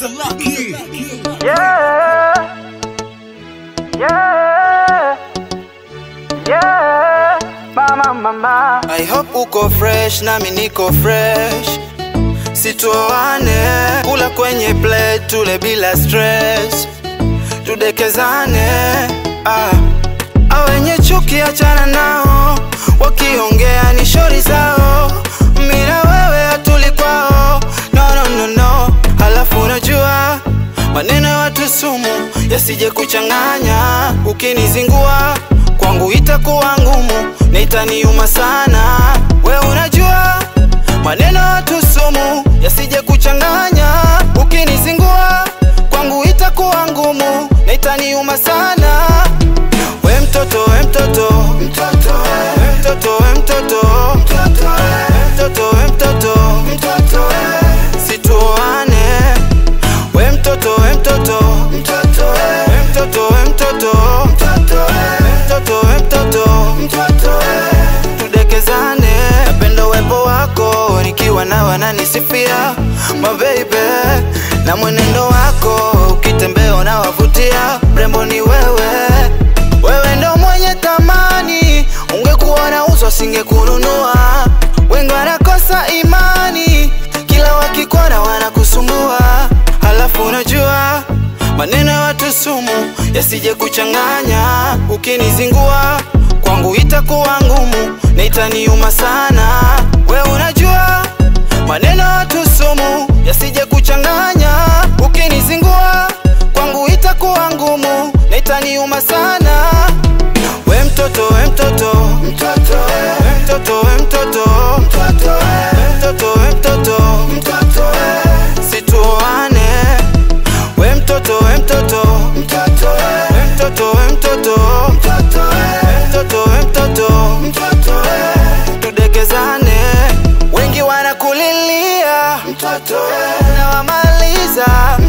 Mr. Lucky. Yeah. Yeah. Yeah. Mama, mama. I hope uko fresh nami niko fresh situoane kula kwenye plate tule bila stress tudekezane ah. awenye chuki achana nao wakiongea ni shori zao mina wewe hatuli kwao no, no, no, no. halafu unajua maneno ya watu sumu yasije kuchanganya ukinizingua kwangu itakuwa ngumu na itaniuma sana we unajua maneno ya watu sumu yasije kuchanganya ukinizingua kwangu itakuwa ngumu na itaniuma sana we mtoto we mtoto mtoto we mtoto we mtoto mtoto we mtoto we mtoto mtoto situoane we mtoto we mtoto mtoto we mtoto we mtoto mtoto we mtoto we mtoto mtoto tudekezane napenda uwepo wako nikiwa na wananisifia mabeibe na mwenendo wako ukitembea unawavutia mrembo ni wewe wewe ndo mwenye thamani ungekuwa na uso singekununua wengi wanakosa imani kila wakikwana wanakusumbua halafu unajua maneno ya watu sumu yasije kuchanganya ukinizingua kwangu itakuwa ngumu na itaniuma sana we unajua maneno ya watu sumu yasije kuchanganya ukinizingua kwangu itakuwa ngumu na itaniuma sana we mtoto we mtoto mtoto we mtoto we mtoto mtoto we mtoto we mtoto mtoto situoane we mtoto we mtoto mtoto we mtoto we mtoto mtoto we mtoto we mtoto mtoto tudekezane wengi wanakulilia mtoto nawamaliza